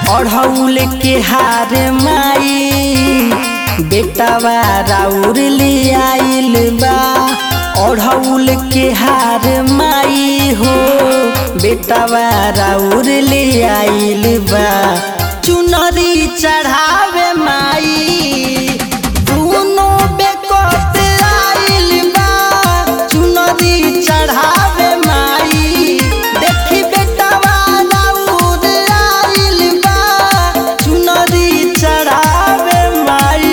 अढ़ौल के हार माई बेटावा राउर ले आइल बा अढ़ौल के हार माई हो बेटावा राउर ले आइल बा चुनरी चढ़ावे माई दुनो बेकत आइल बा चुनरी चढ़ावे माई देखी बेटावा राउर आइल बा चुनरी चढ़ावे माई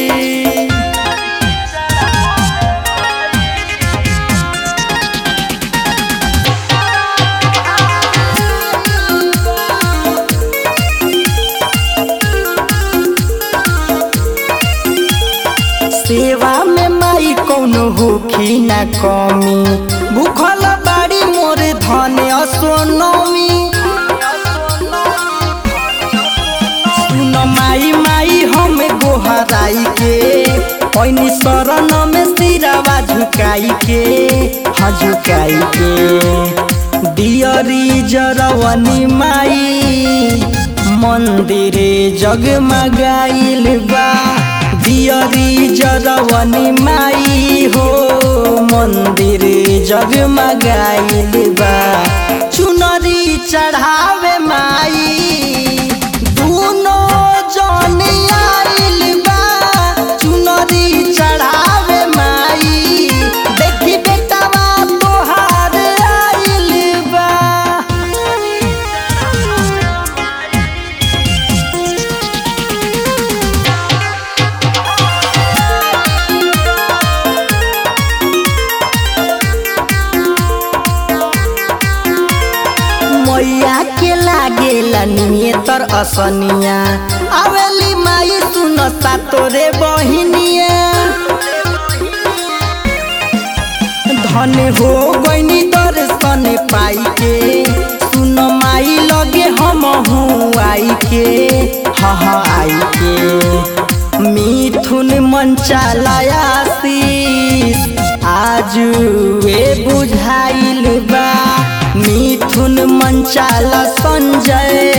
सेवा में माई कौनो होखी ना कमी भूखल बाड़ी मोर धन असोनमी सुन माई माई हम गोहराई के ऐनी शरण में सिरवा झुकाई के हाँ झुकाई के दियरी जरवनी माई मंदिरे जगमगाइल बा दियरी जरवनी माई हो मंदिर जगमगाइल बा चुनरी चढ़ावे माई दुनो जन आइल बा चुनरी चढ़ावे माई देखी बेटावा तोहार आइल बा मैया के लागेला नियतर असनिया आवेली माई सुन तोरे बहिनिया धन हो गईनी दर्शन पाई के सुन माई लगे हम हूँ आई के हाँ हाँ आई के मिथुन मंचालयासीस आज वे बुझाइल बा मिथुन मंचाल संजय